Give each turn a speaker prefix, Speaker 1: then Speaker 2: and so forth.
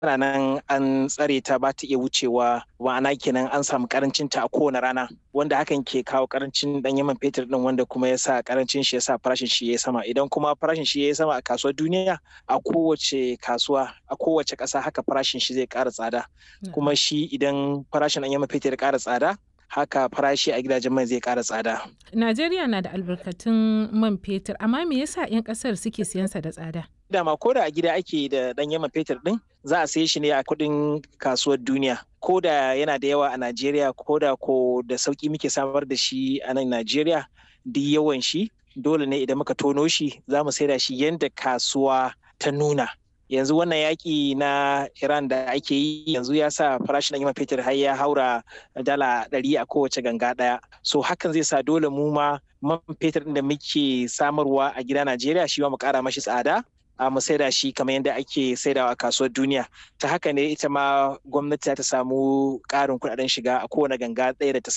Speaker 1: tana nan an tsare ta ba ta iya wucewa ma'ana kenan an samu karancin ta a kowane rana wanda hakan ke kawo karancin dan man fetur din wanda kuma ya sa karancin shi ya sa farashin shi ya sama idan kuma farashin shi ya sama a kasuwar duniya a kowace kasuwa a kowace ƙasa haka farashin shi zai ƙara tsada kuma shi idan farashin dan man fetur ya ƙara tsada haka farashi a gidajen mai zai ƙara tsada.
Speaker 2: Najeriya na da albarkatun man fetur amma me yasa 'yan ƙasar suke siyansa da tsada?
Speaker 1: Dama ko da a gida ake da ɗanyen man fetur ɗin za a saye shi ne a kuɗin kasuwar duniya. Ko da yana da yawa a Najeriya ko da ko da sauƙi muke samar da shi a nan Najeriya duk yawan shi dole ne idan muka tono shi za mu saida shi yadda kasuwa ta nuna. yanzu wannan yaƙi na iran da ake yi yanzu ya sa farashin man fetur har ya haura dala ɗari a kowace ganga ɗaya so hakan zai sa dole mu ma man fetur da muke samarwa a gida najeriya shi ma mu ƙara mashi tsada a mu saida shi kamar yadda ake saidawa a kasuwar duniya ta haka ne ita ma gwamnati ta samu ƙarin kuɗaɗen shiga a kowane ganga ɗaya da ta